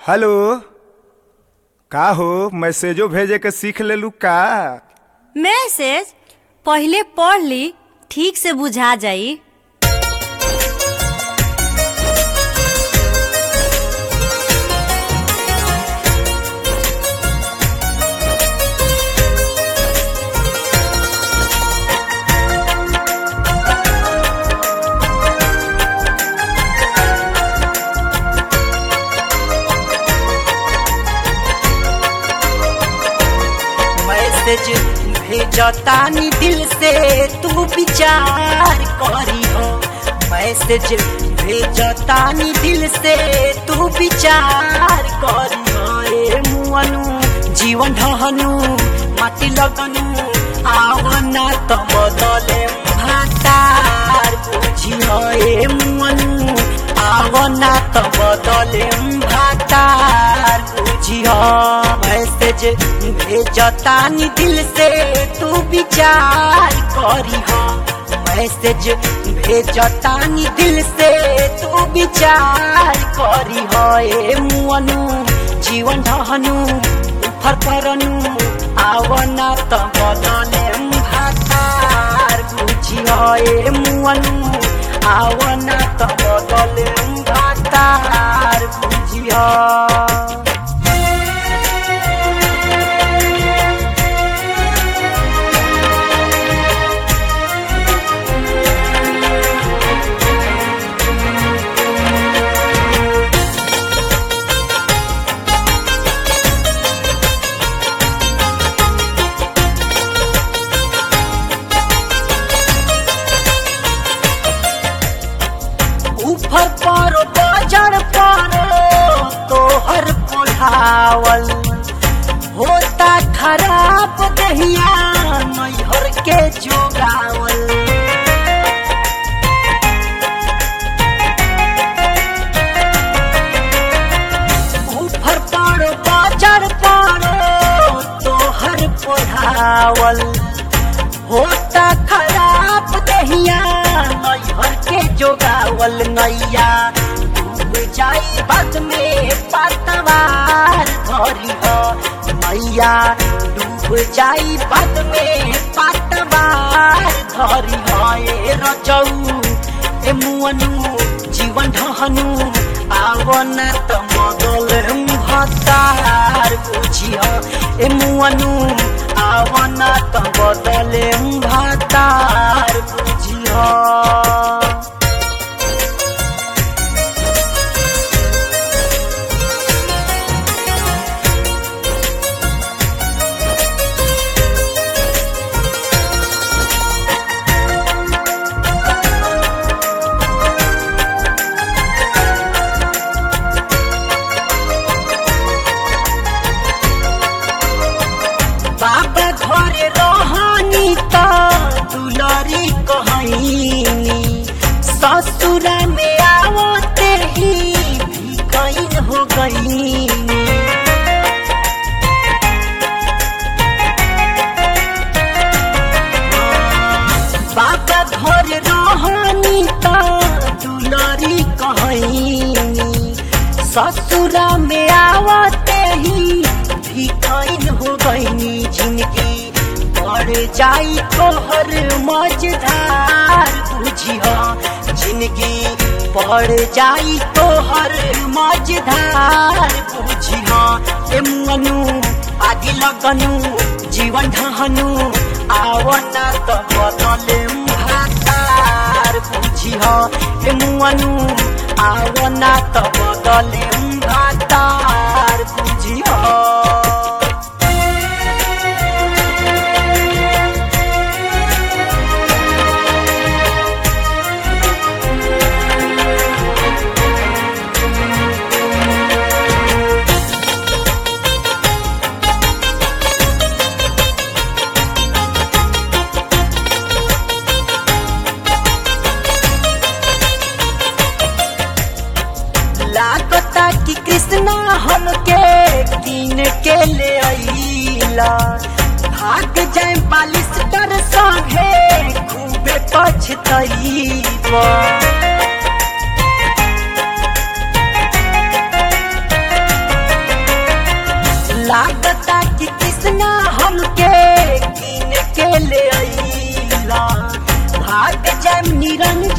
hello का हो मैसेजो भेजे के सीख लेलू का मैसेज पहिले पढ़ ली ठीक से बुझा जाई मैसेज भेजतानी दिल से तू विचार करी हो मैसेज भेजतानी दिल से तू विचार करी हो ए मुअनु जीवन ढहनु माटी लगनु आवना त बदले भातार बुझी हो ए मुअनु आवना त बदले भातार बुझी हो मैसेज भेजतानी दिल से तू विचार करी हो मैसेज भेजतानी दिल से तू विचार करी हो ए मुअनु जीवन ढहनु उफर परनु आवना त बदले भातार बुझी हो ए मुअनु आवना त बदले भातार बुझी हो ऊपर पर बजर पर तोहर पुढ़ावल होता खराब दहिया नैहर के जोगावल ऊपर पर बजर पर तोहर पुढ़ावल होता खराब दहिया नैहर के जोगावल नैया डूब जाई बाद में पतवार धरी हो नैया डूब जाई बाद में पतवार धरी हो ए रजऊ ए मुअनु जीवन ढहनु आवन त मगल हतार बुझियो ए मुअनु आवन त बदले भातार बुझियो बाबा घरे रहनी त दुलरी कहनी ससुरा में आवते ही भिकैन हो गई बाबा घर रहनी त दुलरी कहनी ससुरा में आवते ही भिकैन हो गईनी जिंदगी बढ़ जाई तोहर मझधार बुझिया जिंदगी बढ़ जाई तोहर मझधार बुझिया ए मनु आदि लगनु जीवन ढहनु आवना त बदले भातार बुझिया ए मुअनु आवना त बदले भातार बुझिया लागता कि कृष्णा हमके कीन के ले अइला भाग जाए बालिश कर संगे खूबे पछतइबा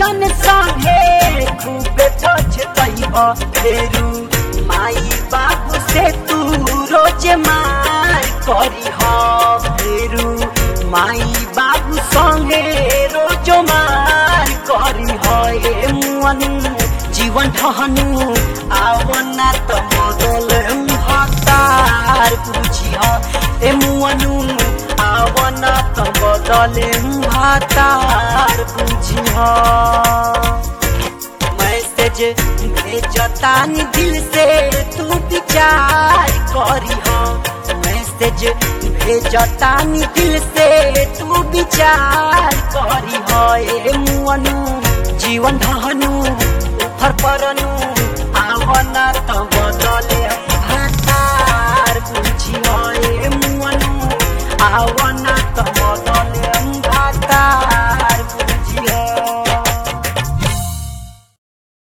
जान संगे खूबे पछतैब फेरू माई बाबू से तू रोज मार करी फेरू माई बाबू संगे रोज मार करी हे मुअनु जीवन ठहनु आवना त बदल हतार बुझी ए मुअनु आवना त बदले हतार बुझी मैसेज भेजतानी दिल से तू विचार करी मैसेज भेजतानी दिल से तू विचार करी ए मुअनु जीवन ढहनु उफर परनु आवना त बदले हतार बुझी ए मुअनु आवना